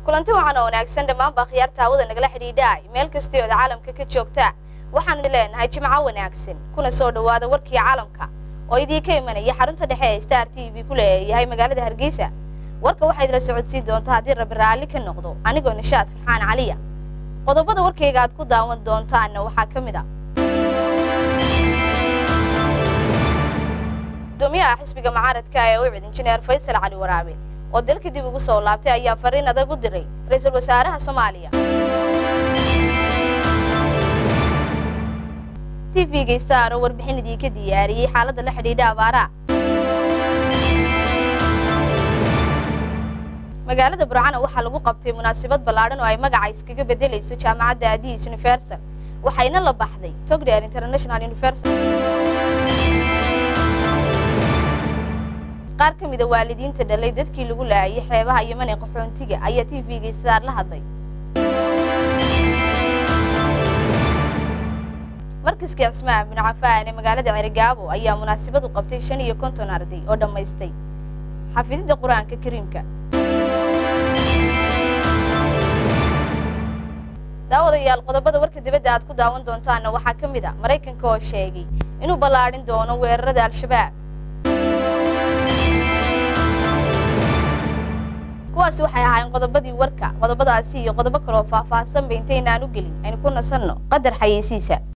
kulanti waxaan oo wanaagsan dhammaanba khiyaarta hawada nagala xidhiidhaay meel kastay ood caalamka ka joogtaa waxaan idin leenahay jimco wanaagsan kuna soo dhowaada warkii caalamka oo idiinka imanaya xarunta dhexe ee star t v ku leeyahay magaalada hargeysa warka waxaa idila socodsiin doontaa haddii rabbi raalli ka noqdo anigoo nishaad farxaan caliya qodobada warkayga aad ku daawan doontaanna waxaa ka mid a gudoomiyaha xisbiga mucaaradka ee ucid injineer faysal cali waraabe oo dalka dib ugu soo laabtay ayaa fariin adag u diray ra-iisul wasaaraha soomaaliya t v-ga star oo warbixin idiinka diyaariyey xaaladda la xidhiidha abaaraha magaalada burcana waxaa lagu qabtay munaasabad ballaadhan oo ay magaca iskaga bedelayso jaamacadda aadiis universal waxayna la baxday togdheer international universal qaar ka mida waalidiinta dhalay dadkii lagu laayay xeebaha yeman ee qaxoontiga ayaa t v-ga star la hadlay markaska cismaan bin cafaan ee magaalada cerigaabo ayaa munaasabad u qabtay shan iyo konton arday oo dhammaystay xafididda qur-aanka kariimka daawadayaal qodobada warka dibadda aad ku daawan doontaana waxaa ka mid a maraykanka oo sheegay inuu ballaadhin doono weerarada al-shabaab kuwaasi waxay ahaayeen qodobadii warka qodobadaasi iyo qodobo kaloo faahfaahsanba intaynaan u gelin aynu ku nasanno qadar xayeysiisa